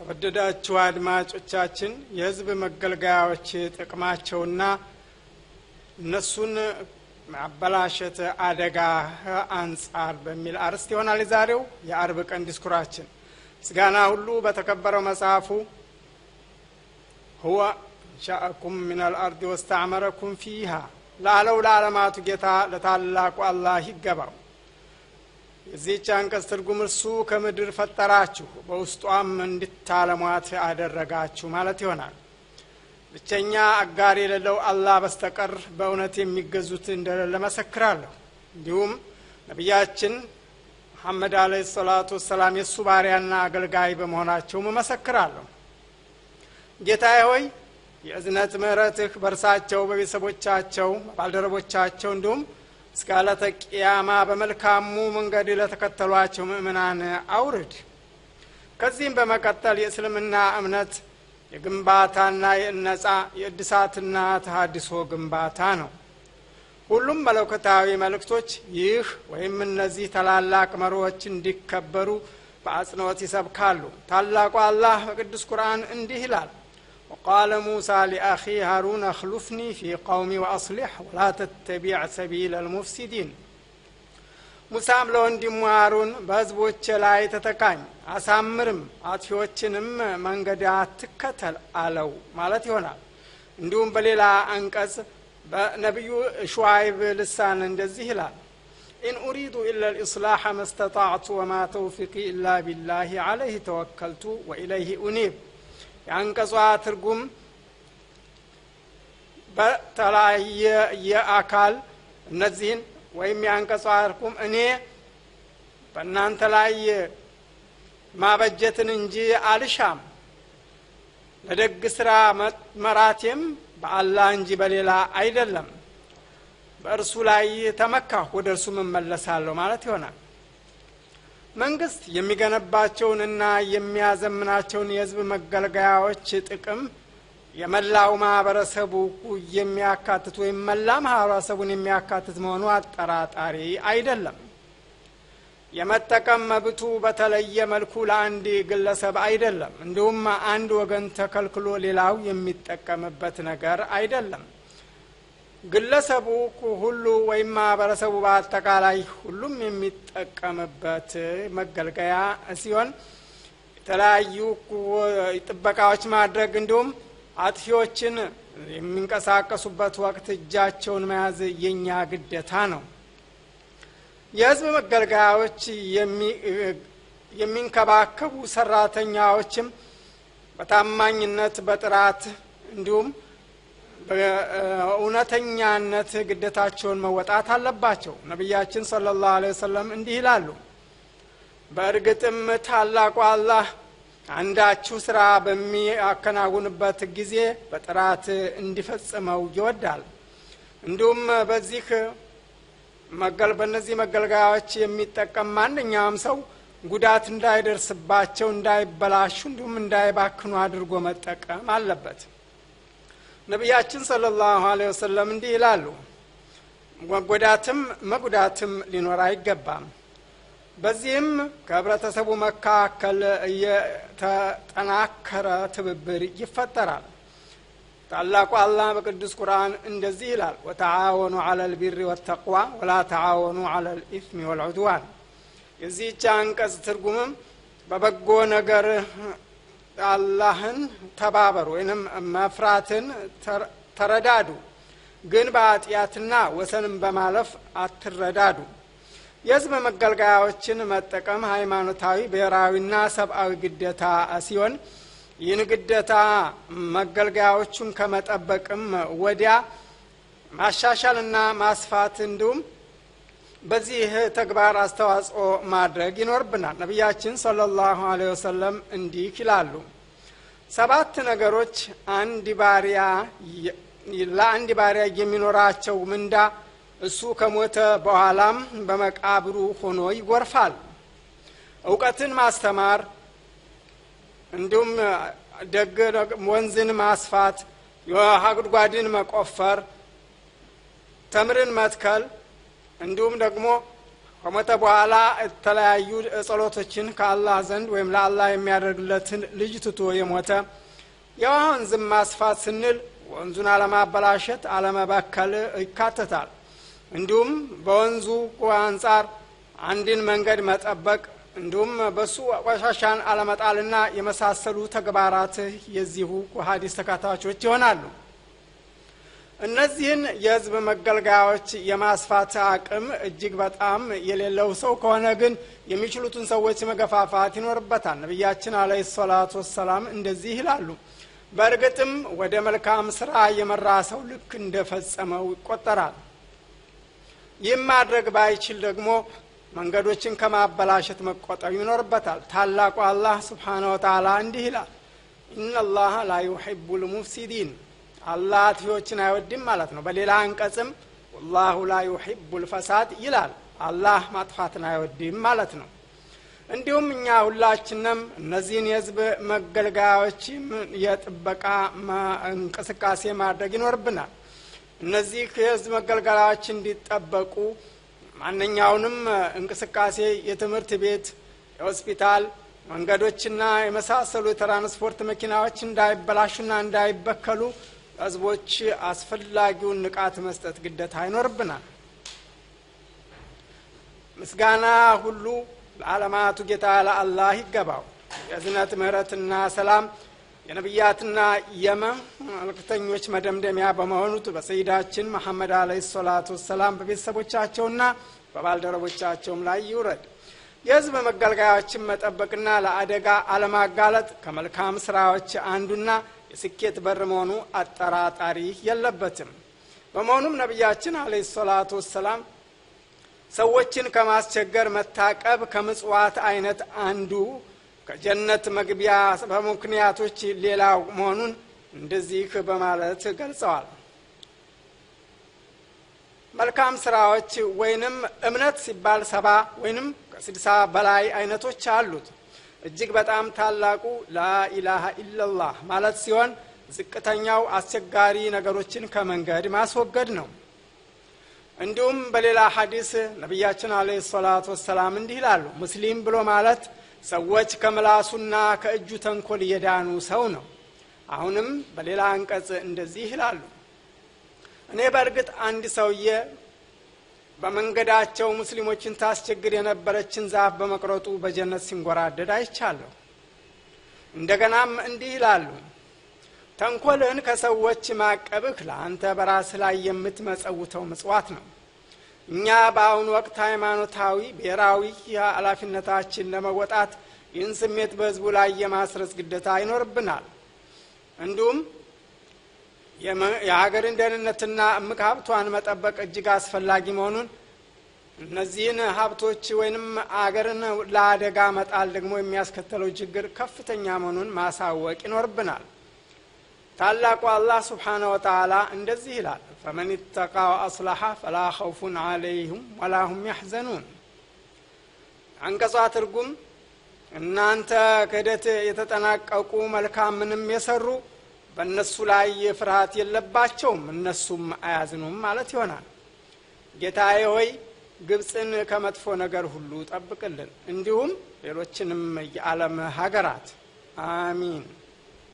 ተወደዳችሁ አድማጮቻችን የህዝብ መገልገያዎች ጥቅማቸውና እነሱን ማበላሸት አደጋ አንጻር በሚል አርዕስት ይሆናል የዛሬው የአርብ ቀን ዲስኩራችን። ምስጋና ሁሉ በተከበረው መጽሐፉ ሁወ ሻአኩም ምን አልአርድ ወስተዕመረኩም ፊሃ ላለው ለዓለማቱ ጌታ ለታላቁ አላህ ይገባው። የዚህች አንቀጽ ትርጉም እርሱ ከምድር ፈጠራችሁ በውስጧም እንድታለሟት አደረጋችሁ ማለት ይሆናል። ብቸኛ አጋር የሌለው አላህ በስተቀር በእውነት የሚገዙት እንደሌለ መሰክራለሁ። እንዲሁም ነቢያችን መሐመድ አለይሂ ሰላቱ ወሰላም የእሱ ባሪያና አገልጋይ በመሆናቸውም እመሰክራለሁ። ጌታዬ ሆይ የእዝነት ምሕረትህ በእርሳቸው በቤተሰቦቻቸው ባልደረቦቻቸው እንዲሁም እስከ ዕለተ ቅያማ በመልካሙ መንገድ ለተከተሏቸው ምእምናን አውርድ። ከዚህም በመቀጠል የእስልምና እምነት የግንባታና የእነጻ የእድሳትና ተሀድሶ ግንባታ ነው። ሁሉም መለኮታዊ መልእክቶች ይህ ወይም እነዚህ ታላላቅ መሪዎች እንዲከበሩ በአጽንኦት ይሰብካሉ። ታላቁ አላህ በቅዱስ ቁርአን እንዲህ ይላል وقال موسى لأخي هارون اخلفني في قومي وأصلح ولا تتبع سبيل المفسدين ሙሳም ለወንድሙ ሃሩን በህዝቦች ላይ ተተካኝ አሳምርም አጥፊዎችንም መንገድ አትከተል አለው ማለት ይሆናል። እንዲሁም በሌላ አንቀጽ በነቢዩ ሹዓይብ ልሳን እንደዚህ ይላል ኢን ኡሪዱ ኢላ ልኢስላሕ መስተጣዕቱ ወማ ተውፊቂ ኢላ ቢላህ አለይህ ተወከልቱ ወኢለይህ ኡኒብ የአንቀጿ ትርጉም በተለያየ የአካል እነዚህን ወይም የአንቀጿ ትርጉም እኔ በእናንተ ላይ ማበጀትን እንጂ አልሻም፣ ለደግ ስራ መራቴም በአላህ እንጂ በሌላ አይደለም፣ በእርሱ ላይ ተመካሁ ወደ እርሱም እመለሳለሁ ማለት ይሆናል። መንግስት የሚገነባቸውንና የሚያዘምናቸውን የህዝብ መገልገያዎች ጥቅም የመላው ማህበረሰቡ የሚያካትት ወይም መላ ማህበረሰቡን የሚያካትት መሆኑ አጠራጣሪ አይደለም። የመጠቀም መብቱ በተለየ መልኩ ለአንድ ግለሰብ አይደለም። እንዲሁም አንድ ወገን ተከልክሎ ሌላው የሚጠቀምበት ነገር አይደለም። ግለሰቡ ሁሉ ወይም ማህበረሰቡ በአጠቃላይ ሁሉም የሚጠቀምበት መገልገያ ሲሆን የተለያዩ ጥበቃዎች ማድረግ እንዲሁም አጥፊዎችን የሚንቀሳቀሱበት ወቅት እጃቸውን መያዝ የኛ ግዴታ ነው። የህዝብ መገልገያዎች የሚንከባከቡ ሰራተኛዎችም በታማኝነት በጥራት እንዲሁም በእውነተኛነት ግዴታቸውን መወጣት አለባቸው። ነቢያችን ሰለላሁ ዐለይሂ ወሰለም እንዲህ ይላሉ፣ በእርግጥም ታላቁ አላህ አንዳችሁ ስራ በሚያከናውንበት ጊዜ በጥራት እንዲፈጽመው ይወዳል። እንዲሁም በዚህ መገል በእነዚህ መገልገያዎች የሚጠቀም ማንኛውም ሰው ጉዳት እንዳይደርስባቸው፣ እንዳይበላሹ እንዲሁም እንዳይባክኑ አድርጎ መጠቀም አለበት። ነቢያችን ሰለላሁ ዐለይሂ ወሰለም እንዲህ ይላሉ፣ መጎዳትም መጉዳትም ሊኖር አይገባም። በዚህም ከህብረተሰቡ መካከል የተጠናከረ ትብብር ይፈጠራል። ታላቁ አላህ በቅዱስ ቁርአን እንደዚህ ይላል፣ ወተዓወኑ ዐለ ልቢሪ ወተቅዋ ወላ ተዓወኑ ዐለ ልኢትሚ ወልዑድዋን። የዚህች አንቀጽ ትርጉምም በበጎ ነገር አላህን ተባበሩ ወይንም መፍራትን ተረዳዱ፣ ግን በኃጢአትና ወሰንን በማለፍ አትረዳዱ። የህዝብ መገልገያዎችን መጠቀም ሃይማኖታዊ፣ ብሔራዊና ሰብአዊ ግዴታ ሲሆን ይህን ግዴታ መገልገያዎቹን ከመጠበቅም ወዲያ ማሻሻልና ማስፋት እንዲሁም በዚህ ተግባር አስተዋጽኦ ማድረግ ይኖርብናል። ነቢያችን ሰለላሁ ዐለይሂ ወሰለም እንዲህ ይላሉ፣ ሰባት ነገሮች አንድ ባሪያ ለአንድ ባሪያ የሚኖራቸው ምንዳ እሱ ከሞተ በኋላም በመቃብሩ ሆኖ ይጎርፋል። እውቀትን ማስተማር እንዲሁም ደግ ወንዝን ማስፋት፣ የውሃ ጉድጓድን መቆፈር፣ ተምርን መትከል እንዲሁም ደግሞ ከሞተ በኋላ የተለያዩ ጸሎቶችን ከአላህ ዘንድ ወይም ለአላህ የሚያደርግለትን ልጅ ትቶ የሞተ የወንዝን ማስፋት ስንል ወንዙን አለማበላሸት አለመበከል ይካተታል እንዲሁም በወንዙ አንጻር አንድን መንገድ መጠበቅ እንዲሁም በሱ ቆሻሻን አለመጣልና የመሳሰሉ ተግባራት የዚሁ ሀዲስ ተካታቾች ይሆናሉ እነዚህን የህዝብ መገልገያዎች የማስፋት አቅም እጅግ በጣም የሌለው ሰው ከሆነ ግን የሚችሉትን ሰዎች መገፋፋት ይኖርበታል ነቢያችን አለ ሰላቱ ወሰላም እንደዚህ ይላሉ በእርግጥም ወደ መልካም ስራ የመራ ሰው ልክ እንደፈጸመው ይቆጠራል ይህም ማድረግ ባይችል ደግሞ መንገዶችን ከማበላሸት መቆጠብ ይኖርበታል ታላቁ አላህ ስብሓነ ወተላ እንዲህ ይላል ኢናላህ ላ ዩሕቡ ልሙፍሲዲን አላህ አጥፊዎችን አይወድም ማለት ነው በሌላ አንቀጽም ወላሁ ላ ዩሕቡ ልፈሳድ ይላል አላህ ማጥፋትን አይወድም ማለት ነው እንዲሁም እኛ ሁላችንም እነዚህን የህዝብ መገልገያዎች የጥበቃ እንቅስቃሴ ማድረግ ይኖርብናል እነዚህ የህዝብ መገልገያዎች እንዲጠበቁ ማንኛውንም እንቅስቃሴ የትምህርት ቤት የሆስፒታል መንገዶችና የመሳሰሉ የትራንስፖርት መኪናዎች እንዳይበላሹና እንዳይበከሉ ህዝቦች አስፈላጊውን ንቃት መስጠት ግደታ ይኖርብናል ምስጋና ሁሉ ለዓለማቱ ጌታ ለአላህ ይገባው የእዝነት ምህረትና ሰላም የነቢያትና የመልክተኞች መደምደሚያ በመሆኑት በሰይዳችን መሐመድ አለ ሰላቱ ወሰላም በቤተሰቦቻቸውና በባልደረቦቻቸውም ላይ ይውረድ የህዝብ መገልገያዎችን መጠበቅና ለአደጋ አለማጋለጥ ከመልካም ስራዎች አንዱና የስኬት በር መሆኑ አጠራጣሪ የለበትም በመሆኑም ነቢያችን አለ ሰላቱ ወሰላም ሰዎችን ከማስቸገር መታቀብ ከምጽዋት አይነት አንዱ ከጀነት መግቢያ በምክንያቶች ሌላው መሆኑን እንደዚህ በማለት ገልጸዋል መልካም ስራዎች ወይንም እምነት ሲባል ሰባ ወይንም ከስድሳ በላይ አይነቶች አሉት እጅግ በጣም ታላቁ ላኢላሃ ኢላላህ ማለት ሲሆን ዝቅተኛው አስቸጋሪ ነገሮችን ከመንገድ ማስወገድ ነው እንዲሁም በሌላ ሐዲስ ነቢያችን አለ ሰላቱ ወሰላም እንዲህ ይላሉ ሙስሊም ብሎ ማለት ሰዎች ከምላሱና ከእጁ ተንኮል የዳኑ ሰው ነው አሁንም በሌላ አንቀጽ እንደዚህ ይላሉ እኔ በእርግጥ አንድ ሰውዬ በመንገዳቸው ሙስሊሞችን ታስቸግር የነበረችን ዛፍ በመቅረጡ በጀነት ሲንጎራደድ አይቻለሁ እንደገናም እንዲህ ይላሉ ተንኮልን ከሰዎች ማቀብህ ለአንተ በራስህ ላይ የምትመጸውተው ምጽዋት ነው እኛ በአሁኑ ወቅት ሃይማኖታዊ ብሔራዊ ኃላፊነታችን ለመወጣት ይህን ስሜት በህዝቡ ላይ የማስረጽ ግደታ ይኖርብናል እንዲሁም የሀገርን ደህንነትና እምቅ ሀብቷን መጠበቅ እጅግ አስፈላጊ መሆኑን እነዚህን ሀብቶች ወይንም አገርን ለአደጋ መጣል ደግሞ የሚያስከተለው ችግር ከፍተኛ መሆኑን ማሳወቅ ይኖርብናል ታላቁ አላህ ስብሓነ ወተላ እንደዚህ ይላል ፈመን ተቃ ወአስላሐ ፈላ ኸውፉን አለይሁም ወላ ሁም ያሕዘኑን አንቀጿ ትርጉም እናንተ ክህደት የተጠናቀቁ መልካም ምንም የሰሩ በእነሱ ላይ ፍርሃት የለባቸውም እነሱም አያዝኑም ማለት ይሆናል ጌታዬ ሆይ ግብፅን ከመጥፎ ነገር ሁሉ ጠብቅልን እንዲሁም ሌሎችንም የዓለም ሀገራት አሚን